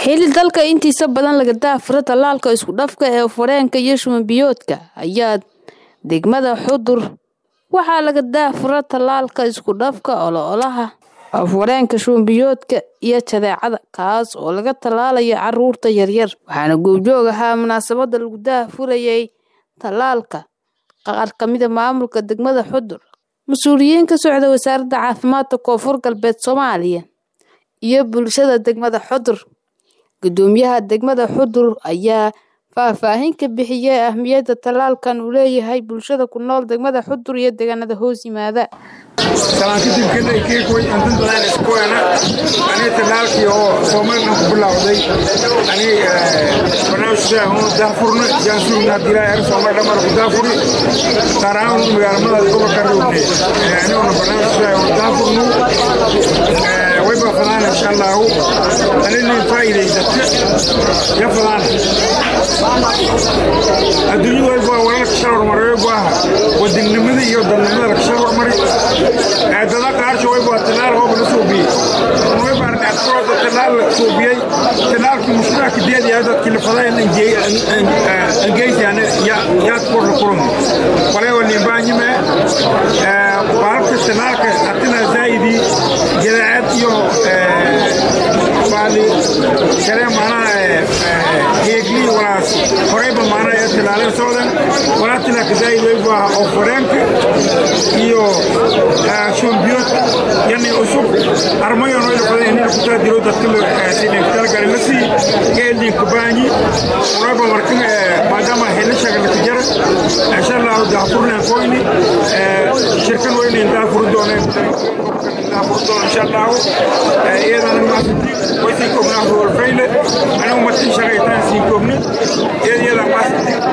xili dalka intiisa badan laga daafuro tallaalka isku dhafka ee fareenka iyo shuban biyoodka ayaa degmada xudur waxaa laga daafura tallaalka isku dhafka ololaha afwareenka shubanbiyoodka iyo jadeecada kaas oo laga tallaalayo caruurta yaryar waxaana goobjoog ahaa munaasabada lagu daafurayay tallaalka qaar kamida maamulka degmada xudur mas-uuliyiin ka socda wasaaradda caafimaadka koonfur galbeed soomaaliya iyo bulshada degmada xudur gudoomiyaha degmada xudur ayaa faahfaahin ka bixiyay ahmiyadda tallaalkan uu leeyahay bulshada ku nool degmada xudur iyo deegaanada hoos yimaada salaan kadib kadhay keekoy antan badan isku weena aniga tallaalkii oo soomalilan ku bilowday aniga barnaamijka oo daafurna jaan sugna dilaa er soomaali dhammaan ku daafuri gaar ahaan magaalamada gobolka rogne aniguna barnaamijka oo daafurnu way baa fadaan insha allahu anina faa'iidaysata ya fadaan adduunyadu way baa walaalka shal hormaray way baa wadannimada iyo dadnimada laga shal hormaray dada qaarsho way baa talaal hoob la suubiyey way baa dhacdada talaal la suubiyey talaalkii mushkilaka deedaya dadkii la fadayna angeysiana yaad kor la kulan walay oo nimbaanyime baalka talaalka atina zaa'idii jadaacad iyo baali kale maanaha heegli walaas horeyba maanaha ee talaaleen socdan walaa tilaka zaa'id way baa oo fareenka iyo shombiyoodka yani cusub armayon way lafadeen inay ku taadiro dadka sideen talagalay la sii geelin kubaanyi uraba markan maadaama helashaga la tijara insha allah daafurnan koyni shirkan weyna daafur dooneen daafur doon insha allah iyadana maasiti way sii kognaa holfeyle anigu matin shaqay